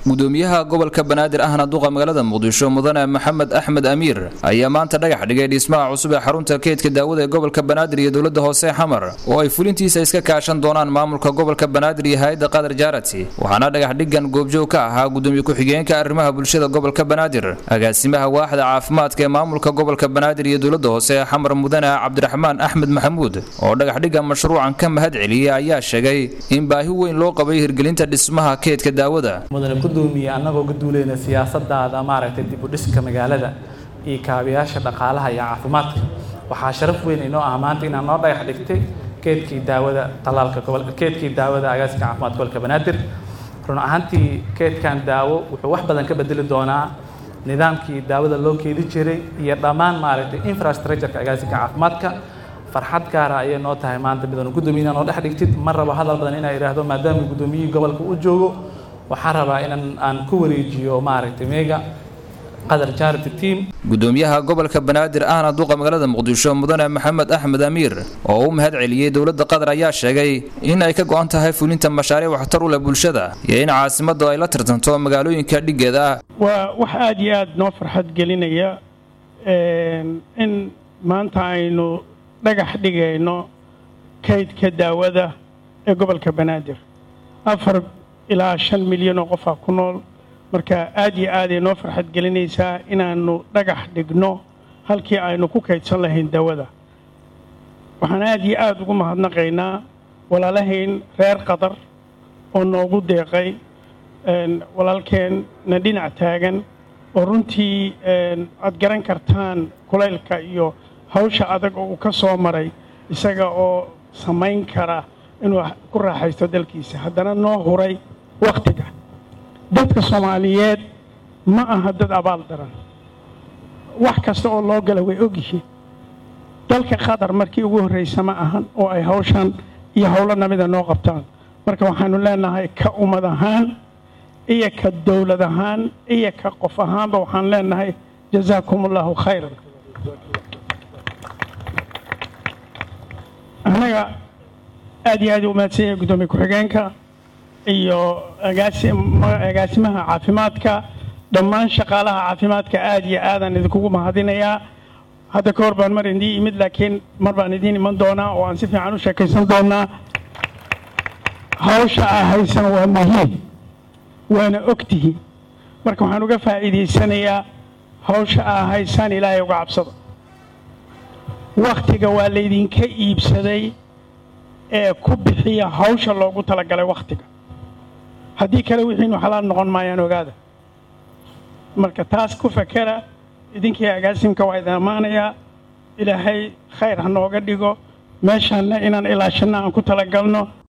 gudoomiyaha gobolka banaadir ahna duqa magaalada muqdisho mudane maxamed axmed amiir ayaa maanta dhagax dhigay dhismaha cusub ee xarunta keydka daawada ee gobolka banaadir iyo dowlada hoose xamar oo ay fulintiisa iska kaashan doonaan maamulka gobolka banaadir iyo hay-adda qadar jaarati waxaana dhagax dhigan goobjoog ka ahaa gudoomiye ku-xigeenka arrimaha bulshada gobolka banaadir agaasimaha waaxda caafimaadka ee maamulka gobolka banaadir iyo dowlada hoose ee xamar mudane cabdiraxmaan axmed maxamuud oo dhagax dhigan mashruucan ka mahad celiyey ayaa sheegay in baahi weyn loo qabay hirgelinta dhismaha keydka daawada mudane gudoomiye annagoo ka duuleyna siyaasadaada maaragtay dib u dhiska magaalada iyo kaabayaasha dhaqaalaha iyo caafimaadka waxaa sharaf weyn inoo ah maanta inaan noo dhagax dhigtay keedkii daawada talaalka gobol keedkii daawada agaaska caafimaadka gobolka banaadir run ahaantii keedkan daawo wuxuu wax badan ka bedeli doonaa nidaamkii daawada loo keedi jiray iyo dhammaan maaragtay infrastructureka agaasinka caafimaadka farxad gaara ayay noo tahay maanta midanu guddoomiye inaa noo dhex dhigtid ma rabo hadal badan inaa idhaahdo maadaama guddoomiyihii gobolka u joogo waxaan rabaa inaan aan ku wareejiyo maaragtay meega qadar charity team gudoomiyaha gobolka banaadir ahna duqa magaalada muqdisho mudane maxamed axmed amiir oo u mahad celiyey dowladda qatar ayaa sheegay in ay ka go-an tahay fulinta mashaariic waxtar u leh bulshada iyo in caasimaddu ay la tartanto magaalooyinka dhiggeeda ah waa wax aada iyo aada noo farxad gelinaya in maanta aynu dhagax dhigayno kaydka daawada ee gobolka banaadir afar ilaa shan milyan oo qofaa ku nool marka aad iyo aaday noo farxad gelinaysaa inaannu dhagax dhigno halkii aynu ku kaydsan lahayn daawada waxaan aad iyo aada ugu mahadnaqaynaa walaalahayn reer qatar oo noogu deeqay walaalkeenna dhinac taagan oo runtii aad garan kartaan kulaylka iyo hawsha adag oo uu ka soo maray isaga oo samayn kara inuu ku raaxaysto dalkiisa haddana noo huray wakhtiga dadka soomaaliyeed ma aha dad abaal daran wax kasta oo loo gala way ogyihiin dalka qatar markii ugu horraysa ma ahan oo ay hawshan iyo howlo namida noo qabtaan marka waxaannu leenahay ka ummad ahaan iyo ka dowlad ahaan iyo ka qof ahaanba waxaan leenahay jazaakum allahu khayran annaga aad iyo aad u mahadsan yahay guddoomiye ku-xigeenka iyo agaasimaha caafimaadka dhammaan shaqaalaha caafimaadka aad iyo aadaan idinkugu mahadinayaa hadda ka hor baan mar idiin imid laakiin mar baan idiin iman doonaa oo aan si fiican u sheekaysan doonaa hawsha aa haysan waa muhiim waana ogtihiin marka waxaan uga faa'iidaysanayaa hawsha aa haysaan ilaahay uga cabsada wakhtiga waa laydinka iibsaday ee ku bixiya hawsha loogu talagalay wakhtiga haddii kale wixiinu xalaal noqon maayaan ogaada marka taas ku fakera idinkii agaasimka waa idin ammaanayaa ilaahay khayr ha nooga dhigo meeshaanna inaan ilaashanna aan ku talagalno